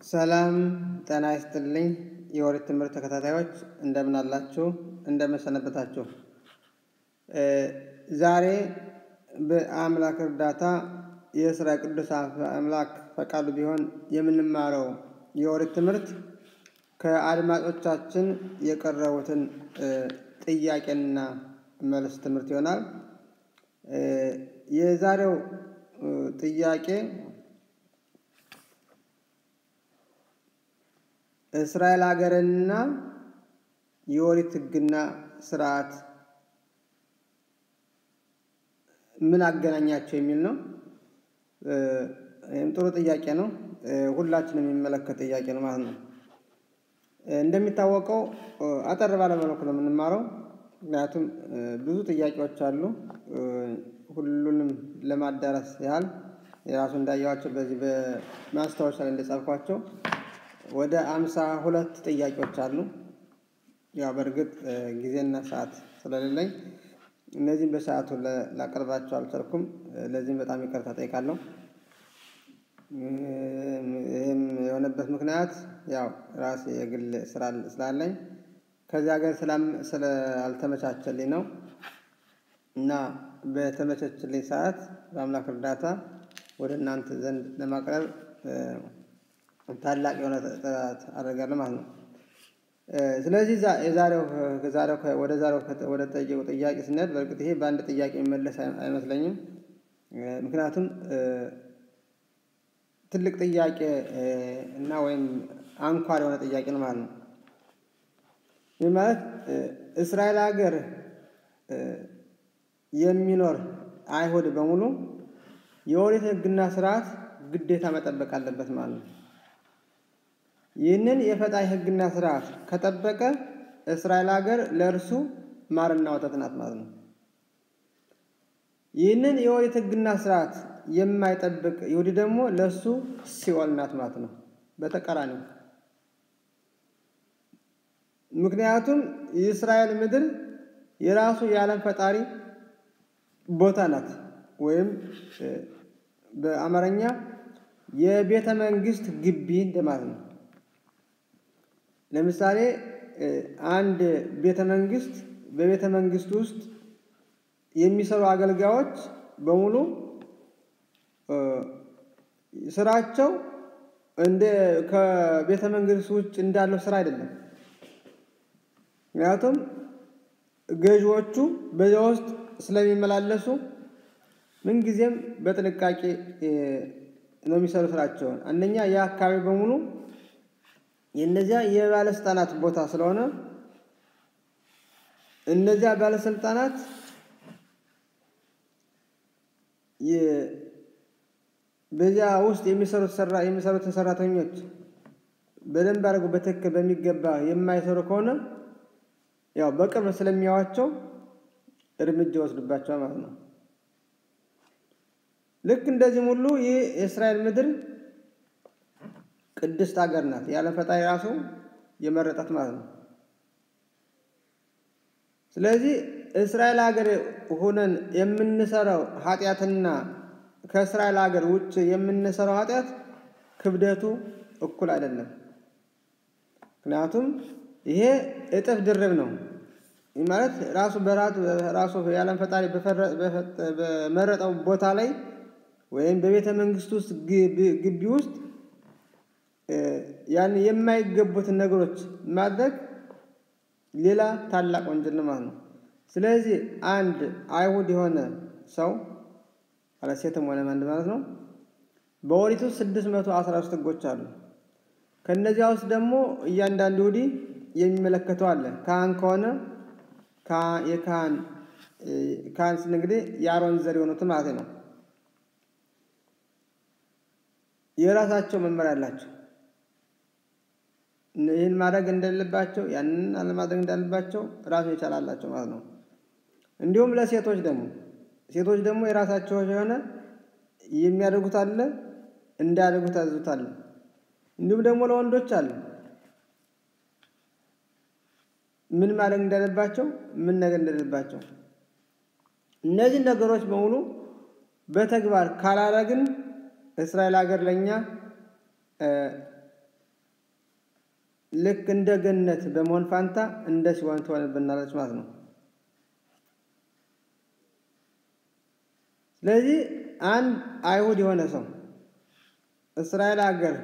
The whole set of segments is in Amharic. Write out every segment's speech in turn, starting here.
ሰላም ጤና ይስጥልኝ። የኦሪት ትምህርት ተከታታዮች እንደምን አላችሁ? እንደምን ሰነበታችሁ? ዛሬ በአምላክ እርዳታ የእስራኤል ቅዱስ አምላክ ፈቃዱ ቢሆን የምንማረው የኦሪት ትምህርት ከአድማጮቻችን የቀረቡትን ጥያቄና መልስ ትምህርት ይሆናል። የዛሬው ጥያቄ እስራኤል ሀገርንና የኦሪት ሕግና ስርዓት ምን አገናኛቸው የሚል ነው። ይህም ጥሩ ጥያቄ ነው። ሁላችንም የሚመለከት ጥያቄ ነው ማለት ነው። እንደሚታወቀው አጠር ባለ መልኩ ነው የምንማረው። ምክንያቱም ብዙ ጥያቄዎች አሉ። ሁሉንም ለማዳረስ ያህል የራሱ እንዳየዋቸው በዚህ በማስታወሻ ላይ እንደጻፍኳቸው ወደ አምሳ ሁለት ጥያቄዎች አሉ። ያው በእርግጥ ጊዜና ሰዓት ስለሌለኝ እነዚህም በሰዓቱ ላቀርባቸው አልቻልኩም። ለዚህም በጣም ይቅርታ ጠይቃለሁ። ይህም የሆነበት ምክንያት ያው ራሴ የግል ስራ ስላለኝ ከዚህ ሀገር ስላልተመቻቸልኝ ነው እና በተመቸችልኝ ሰዓት በአምላክ እርዳታ ወደ እናንተ ዘንድ ለማቅረብ ታላቅ የሆነ ጥረት አደርጋለሁ ማለት ነው። ስለዚህ የዛሬው ወደ ዛሬው ወደ ጠየቁ ጥያቄ ስንሄድ በእርግጥ ይሄ በአንድ ጥያቄ የሚመለስ አይመስለኝም። ምክንያቱም ትልቅ ጥያቄ እና ወይም አንኳር የሆነ ጥያቄ ነው ማለት ነው። ይህ ማለት እስራኤል ሀገር የሚኖር አይሁድ በሙሉ የኦሪት ሕግና ስርዓት ግዴታ መጠበቅ አለበት ማለት ነው። ይህንን የፈጣሪ ሕግና ስርዓት ከጠበቀ እስራኤል ሀገር ለእርሱ ማርና ወተት ናት ማለት ነው። ይህንን የኦሪት ሕግና ስርዓት የማይጠብቅ ይሁዲ ደግሞ ለእሱ ሲኦል ናት ማለት ነው። በተቃራኒው ምክንያቱም የእስራኤል ምድር የራሱ የዓለም ፈጣሪ ቦታ ናት፣ ወይም በአማርኛ የቤተ መንግስት ግቢ እንደማለት ነው። ለምሳሌ አንድ ቤተ መንግስት በቤተ መንግስት ውስጥ የሚሰሩ አገልጋዮች በሙሉ ስራቸው እንደ ከቤተ መንግስት ውጭ እንዳለው ስራ አይደለም። ምክንያቱም ገዢዎቹ በዚያ ውስጥ ስለሚመላለሱ ምንጊዜም በጥንቃቄ ነው የሚሰሩ ስራቸውን። አንደኛ የአካባቢ በሙሉ የእነዚያ የባለስልጣናት ቦታ ስለሆነ እነዚያ ባለስልጣናት በዚያ ውስጥ የሚሰሩትን ሰራተኞች በደንብ አድርገው በትክክል በሚገባ የማይሰሩ ከሆነ ያው በቅርብ ስለሚያዋቸው እርምጃ ይወስድባቸዋል ማለት ነው። ልክ እንደዚህም ሁሉ ይህ የእስራኤል ምድር ቅድስት ሀገር ናት። የዓለም ፈጣሪ ራሱ የመረጣት ማለት ነው። ስለዚህ እስራኤል ሀገር ሆነን የምንሰራው ኃጢአትና ከእስራኤል ሀገር ውጭ የምንሰራው ኃጢአት ክብደቱ እኩል አይደለም። ምክንያቱም ይሄ እጥፍ ድርብ ነው። ይህ ማለት ራሱ በራቱ ራሱ የዓለም ፈጣሪ በመረጠው ቦታ ላይ ወይም በቤተ መንግስት ውስጥ ግቢ ውስጥ ያን የማይገቡትን ነገሮች ማድረግ ሌላ ታላቅ ወንጀል ነው ማለት ነው። ስለዚህ አንድ አይሁድ የሆነ ሰው ማለት ሴትም ሆነ ወንድ ማለት ነው በኦሪቱ ስድስት መቶ አስራ ሶስት ህጎች አሉ። ከእነዚያ ውስጥ ደግሞ እያንዳንዱ ይሁዲ የሚመለከተው አለ። ካህን ከሆነ የካህን ካህን ስል እንግዲህ የአሮን ዘር የሆኑትን ማለት ነው። የራሳቸው መመሪያ አላቸው። ይህን ማድረግ እንደሌለባቸው ያንን አለማድረግ እንዳለባቸው ራሱ የቻላላቸው ማለት ነው። እንዲሁም ለሴቶች ደግሞ ሴቶች ደግሞ የራሳቸው የሆነ የሚያደርጉት አለ፣ እንዳያደርጉት ያዘዙት አለ። እንዲሁም ደግሞ ለወንዶች አለ ምን ማድረግ እንዳለባቸው፣ ምን ነገር እንደሌለባቸው። እነዚህ ነገሮች በሙሉ በተግባር ካላረግን እስራኤል ሀገር ለእኛ ልክ እንደ ገነት በመሆን ፋንታ እንደ ሲኦል ትሆንብናለች ማለት ነው። ስለዚህ አንድ አይሁድ የሆነ ሰው እስራኤል ሀገር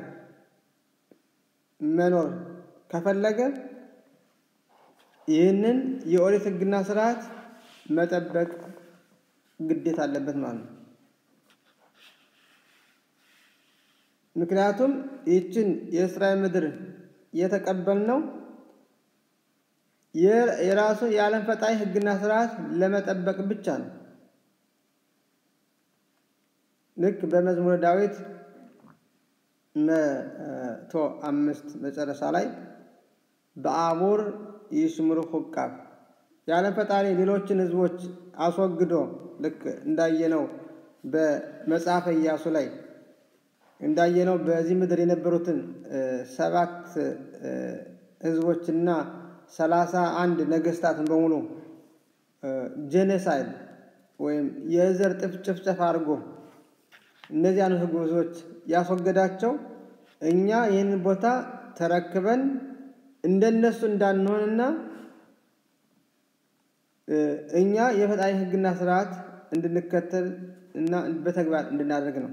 መኖር ከፈለገ ይህንን የኦሪት ሕግና ስርዓት መጠበቅ ግዴታ አለበት ማለት ነው። ምክንያቱም ይህችን የእስራኤል ምድር የተቀበልነው የራሱ የዓለም ፈጣሪ ሕግና ስርዓት ለመጠበቅ ብቻ ነው። ልክ በመዝሙረ ዳዊት መቶ አምስት መጨረሻ ላይ በአሙር ይሽምሩ ሁቃብ የዓለም ፈጣሪ ሌሎችን ህዝቦች አስወግዶ ልክ እንዳየነው በመጽሐፈ ኢያሱ ላይ እንዳየነው በዚህ ምድር የነበሩትን ሰባት ህዝቦችና ሰላሳ አንድ ነገስታትን በሙሉ ጄኔሳይድ ወይም የዘር ጭፍጨፋ አድርጎ እነዚያን ህዝቦች ያስወገዳቸው እኛ ይህንን ቦታ ተረክበን እንደነሱ እንዳንሆንና እኛ የፈጣሪ ህግና ስርዓት እንድንከተል እና በተግባር እንድናደርግ ነው።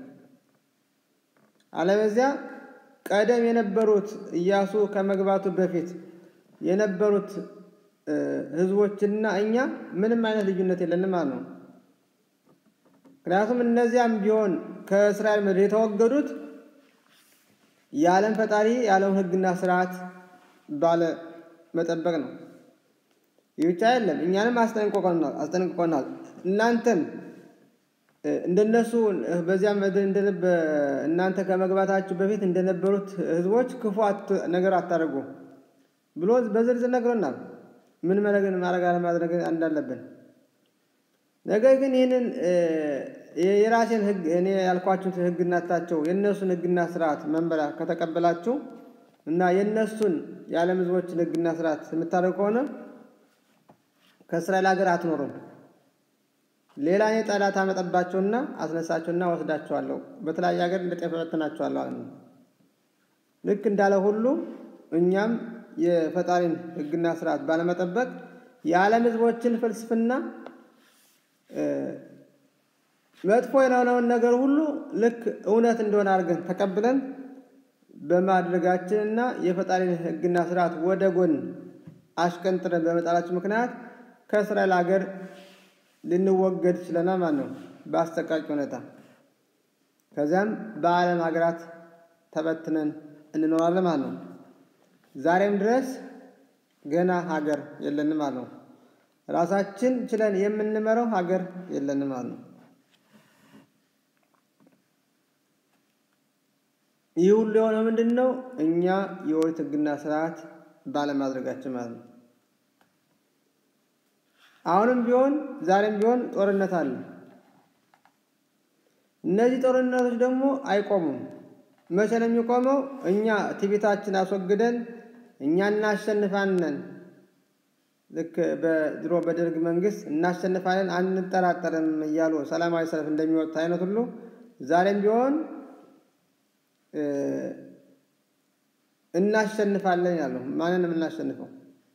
አለበዚያ ቀደም የነበሩት ኢያሱ ከመግባቱ በፊት የነበሩት ህዝቦችና እኛ ምንም አይነት ልዩነት የለንም ማለት ነው። ምክንያቱም እነዚያም ቢሆን ከእስራኤል ምድር የተወገዱት የዓለም ፈጣሪ የዓለም ህግና ስርዓት ባለ መጠበቅ ነው። ይህ ብቻ አይደለም፣ እኛንም አስጠንቅቆናል። እናንተም እንደነሱ በዚያ ምድር እናንተ ከመግባታችሁ በፊት እንደነበሩት ህዝቦች ክፉ ነገር አታደርጉ ብሎ በዝርዝር ነግሮናል። ምን ማድረግ አለማድረግ እንዳለብን። ነገር ግን ይህንን የራሴን ህግ እኔ ያልኳችሁን ህግናታቸው የእነሱን ህግና ስርዓት መንበሪያ ከተቀበላችሁ እና የእነሱን የዓለም ህዝቦችን ህግና ስርዓት የምታደርግ ከሆነ ከእስራኤል ሀገር አትኖሩም። ሌላ እኔ ጠላት አመጣባቸውና አስነሳቸውና ወስዳቸዋለሁ፣ በተለያየ ሀገር እንደ ጤፍ እበትናቸዋለሁ አለ። ልክ እንዳለ ሁሉ እኛም የፈጣሪን ህግና ስርዓት ባለመጠበቅ የዓለም ህዝቦችን ፍልስፍና መጥፎ የሆነውን ነገር ሁሉ ልክ እውነት እንደሆነ አድርገን ተቀብለን በማድረጋችንና የፈጣሪን ህግና ስርዓት ወደ ጎን አሽቀንጥረን በመጣላችን ምክንያት ከእስራኤል ሀገር ልንወገድ ችለናል ማለት ነው፣ በአሰቃቂ ሁኔታ። ከዚያም በዓለም ሀገራት ተበትነን እንኖራለን ማለት ነው። ዛሬም ድረስ ገና ሀገር የለንም ማለት ነው። ራሳችን ችለን የምንመራው ሀገር የለንም ማለት ነው። ይህ ሁሉ የሆነው ምንድን ነው? እኛ የኦሪት ህግና ስርዓት ባለማድረጋችን ማለት ነው። አሁንም ቢሆን ዛሬም ቢሆን ጦርነት አለ። እነዚህ ጦርነቶች ደግሞ አይቆሙም። መቼ ነው የሚቆመው? እኛ ትዕቢታችን አስወግደን እኛ እናሸንፋለን። ልክ በድሮ በደርግ መንግስት እናሸንፋለን አንጠራጠርም እያሉ ሰላማዊ ሰልፍ እንደሚወጣ አይነት ሁሉ ዛሬም ቢሆን እናሸንፋለን ያለው ማንንም እናሸንፈው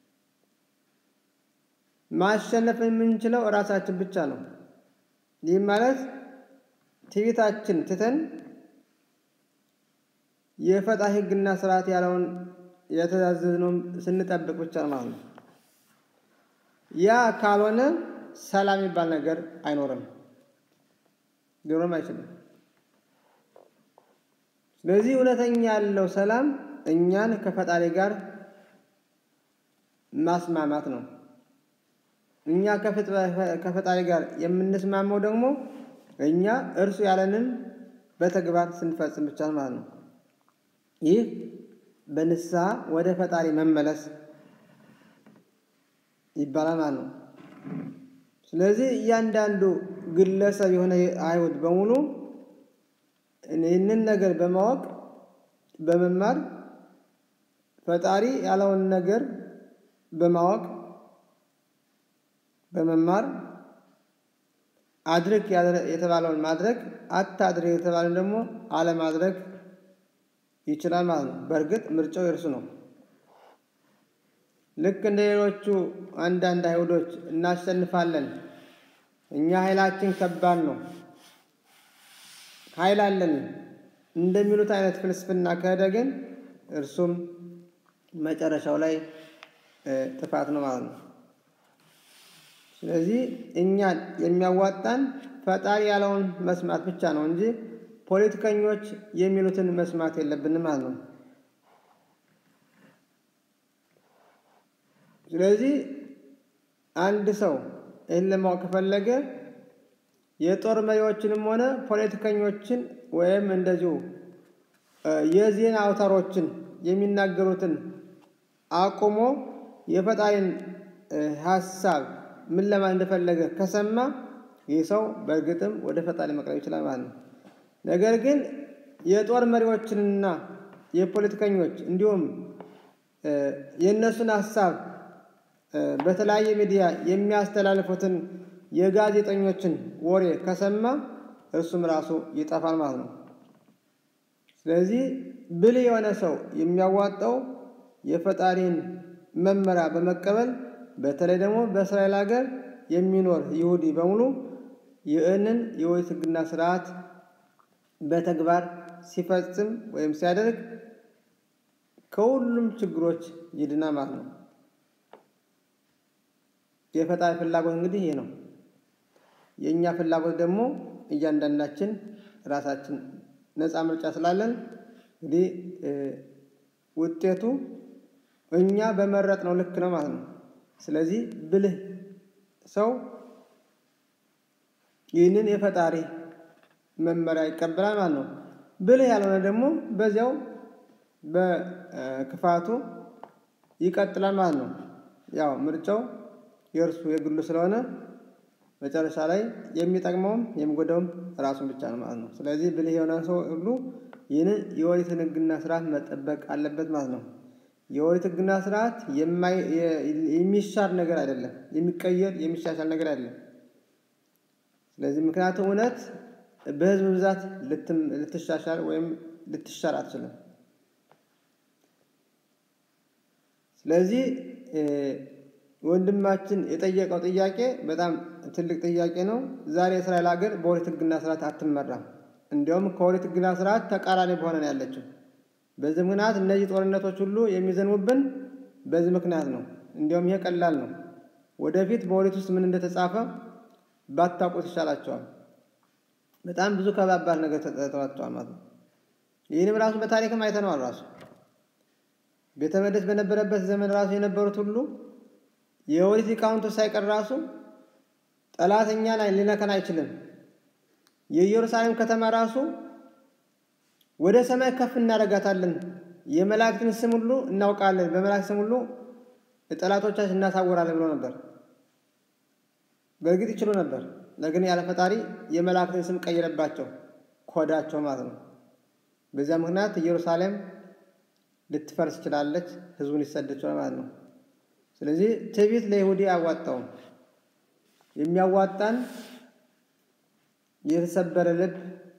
ማሸነፍ የምንችለው እራሳችን ብቻ ነው። ይህም ማለት ትዕቢታችን ትተን የፈጣሪ ህግና ስርዓት ያለውን የተዛዘዝነውን ስንጠብቅ ብቻ ማለት ነው። ያ ካልሆነ ሰላም የሚባል ነገር አይኖርም፣ ሊኖርም አይችልም። ስለዚህ እውነተኛ ያለው ሰላም እኛን ከፈጣሪ ጋር ማስማማት ነው። እኛ ከፈጣሪ ጋር የምንስማማው ደግሞ እኛ እርሱ ያለንን በተግባር ስንፈጽም ብቻ ማለት ነው። ይህ በንስሐ ወደ ፈጣሪ መመለስ ይባላል ማለት ነው። ስለዚህ እያንዳንዱ ግለሰብ የሆነ አይሁድ በሙሉ ይህንን ነገር በማወቅ በመማር ፈጣሪ ያለውን ነገር በማወቅ በመማር አድርግ የተባለውን ማድረግ አታድርግ የተባለውን ደግሞ አለማድረግ ይችላል ማለት ነው። በእርግጥ ምርጫው የእርሱ ነው። ልክ እንደ ሌሎቹ አንዳንድ አይሁዶች እናሸንፋለን፣ እኛ ኃይላችን ከባድ ነው፣ ኃይል አለን እንደሚሉት አይነት ፍልስፍና ከሄደ ግን እርሱም መጨረሻው ላይ ጥፋት ነው ማለት ነው። ስለዚህ እኛን የሚያዋጣን ፈጣሪ ያለውን መስማት ብቻ ነው እንጂ ፖለቲከኞች የሚሉትን መስማት የለብንም ማለት ነው። ስለዚህ አንድ ሰው ይህን ለማወቅ ከፈለገ የጦር መሪዎችንም ሆነ ፖለቲከኞችን ወይም እንደዚሁ የዜና አውታሮችን የሚናገሩትን አቁሞ የፈጣሪን ሀሳብ ምን ለማለት እንደፈለገ ከሰማ ይህ ሰው በእርግጥም ወደ ፈጣሪ መቅረብ ይችላል ማለት ነው። ነገር ግን የጦር መሪዎችንና የፖለቲከኞች እንዲሁም የእነሱን ሀሳብ በተለያየ ሚዲያ የሚያስተላልፉትን የጋዜጠኞችን ወሬ ከሰማ እርሱም ራሱ ይጠፋል ማለት ነው። ስለዚህ ብልህ የሆነ ሰው የሚያዋጣው የፈጣሪን መመሪያ በመቀበል በተለይ ደግሞ በእስራኤል ሀገር የሚኖር ይሁዲ በሙሉ ይህንን የኦሪት ሕግና ስርዓት በተግባር ሲፈጽም ወይም ሲያደርግ ከሁሉም ችግሮች ይድና ማለት ነው። የፈጣሪ ፍላጎት እንግዲህ ይህ ነው። የእኛ ፍላጎት ደግሞ እያንዳንዳችን ራሳችን ነፃ ምርጫ ስላለን እንግዲህ ውጤቱ እኛ በመረጥ ነው ልክ ነው ማለት ነው። ስለዚህ ብልህ ሰው ይህንን የፈጣሪ መመሪያ ይቀበላል ማለት ነው። ብልህ ያልሆነ ደግሞ በዚያው በክፋቱ ይቀጥላል ማለት ነው። ያው ምርጫው የእርሱ የግሉ ስለሆነ መጨረሻ ላይ የሚጠቅመውም የሚጎዳውም ራሱን ብቻ ነው ማለት ነው። ስለዚህ ብልህ የሆነ ሰው ሁሉ ይህንን የኦሪትን ሕግና ስርዓት መጠበቅ አለበት ማለት ነው። የኦሪት ሕግና ስርዓት የሚሻር ነገር አይደለም፣ የሚቀየር የሚሻሻል ነገር አይደለም። ስለዚህ ምክንያቱም እውነት በህዝብ ብዛት ልትሻሻል ወይም ልትሻር አትችልም። ስለዚህ ወንድማችን የጠየቀው ጥያቄ በጣም ትልቅ ጥያቄ ነው። ዛሬ የእስራኤል ሀገር በኦሪት ሕግና ስርዓት አትመራም። እንዲያውም ከኦሪት ሕግና ስርዓት ተቃራኒ በሆነ ነው ያለችው። በዚህ ምክንያት እነዚህ ጦርነቶች ሁሉ የሚዘንቡብን በዚህ ምክንያት ነው። እንዲያውም ይሄ ቀላል ነው። ወደፊት በኦሪት ውስጥ ምን እንደተጻፈ ባታውቁት ይሻላቸዋል። በጣም ብዙ ከባባድ ነገር ተጠራጥተዋል ማለት ነው። ይህንም ራሱ በታሪክም አይተነዋል። ራሱ ቤተ መቅደስ በነበረበት ዘመን ራሱ የነበሩት ሁሉ የኦሪት ሊቃውንቶች ሳይቀር ራሱ ጠላት እኛን ሊነከን አይችልም። የኢየሩሳሌም ከተማ ራሱ ወደ ሰማይ ከፍ እናደርጋታለን፣ የመላእክትን ስም ሁሉ እናውቃለን፣ በመላእክት ስም ሁሉ ጠላቶቻችን እናሳወራለን ብሎ ነበር። በእርግጥ ይችሉ ነበር። ለግን ያለ ፈጣሪ የመላእክትን ስም ቀይረባቸው ኮዳቸው ማለት ነው። በዚያ ምክንያት ኢየሩሳሌም ልትፈርስ ትችላለች፣ ህዝቡን ሊሰደድ ይችላል ማለት ነው። ስለዚህ ትዕቢት ለይሁዲ አያዋጣውም። የሚያዋጣን የተሰበረ ልብ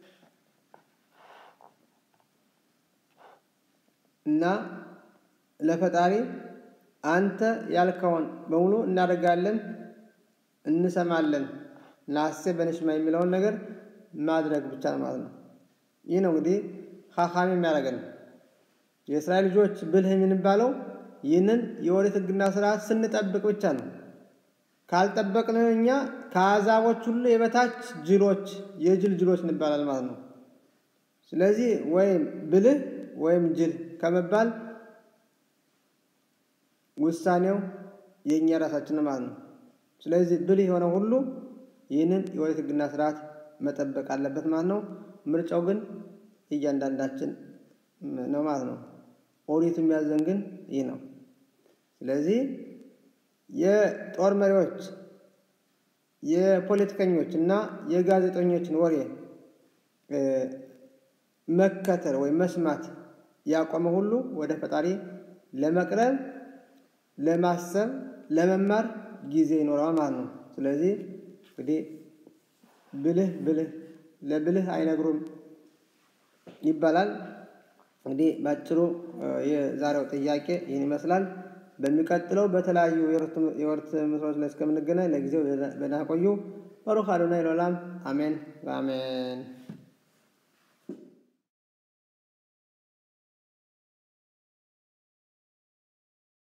እና ለፈጣሪ አንተ ያልከውን በሙሉ እናደርጋለን፣ እንሰማለን፣ ናሴ በንሽማ የሚለውን ነገር ማድረግ ብቻ ነው ማለት ነው። ይህ ነው እንግዲህ ሀካሚ የሚያደርገን የእስራኤል ልጆች ብልህ የምንባለው ይህንን የኦሪት ሕግና ስርዓት ስንጠብቅ ብቻ ነው። ካልጠበቅን እኛ ከአሕዛቦች ሁሉ የበታች ጅሎች፣ የጅል ጅሎች እንባላል ማለት ነው። ስለዚህ ወይም ብልህ ወይም ጅል ከመባል ውሳኔው የእኛ ራሳችን ማለት ነው። ስለዚህ ብልህ የሆነ ሁሉ ይህንን የኦሪት ሕግና ስርዓት መጠበቅ አለበት ማለት ነው። ምርጫው ግን እያንዳንዳችን ነው ማለት ነው። ኦሪት የሚያዘን ግን ይህ ነው። ስለዚህ የጦር መሪዎች፣ የፖለቲከኞች እና የጋዜጠኞችን ወሬ መከተል ወይም መስማት ያቆመ ሁሉ ወደ ፈጣሪ ለመቅረብ፣ ለማሰብ፣ ለመማር ጊዜ ይኖረዋል ማለት ነው። ስለዚህ እንግዲህ ብልህ ብልህ ለብልህ አይነግሩም ይባላል። እንግዲህ ባጭሩ የዛሬው ጥያቄ ይህን ይመስላል። በሚቀጥለው በተለያዩ የወር ትምህርቶች ላይ እስከምንገናኝ ለጊዜው በደህና ቆዩ። ባሩክ አዶናይ ለዓለም አሜን በአሜን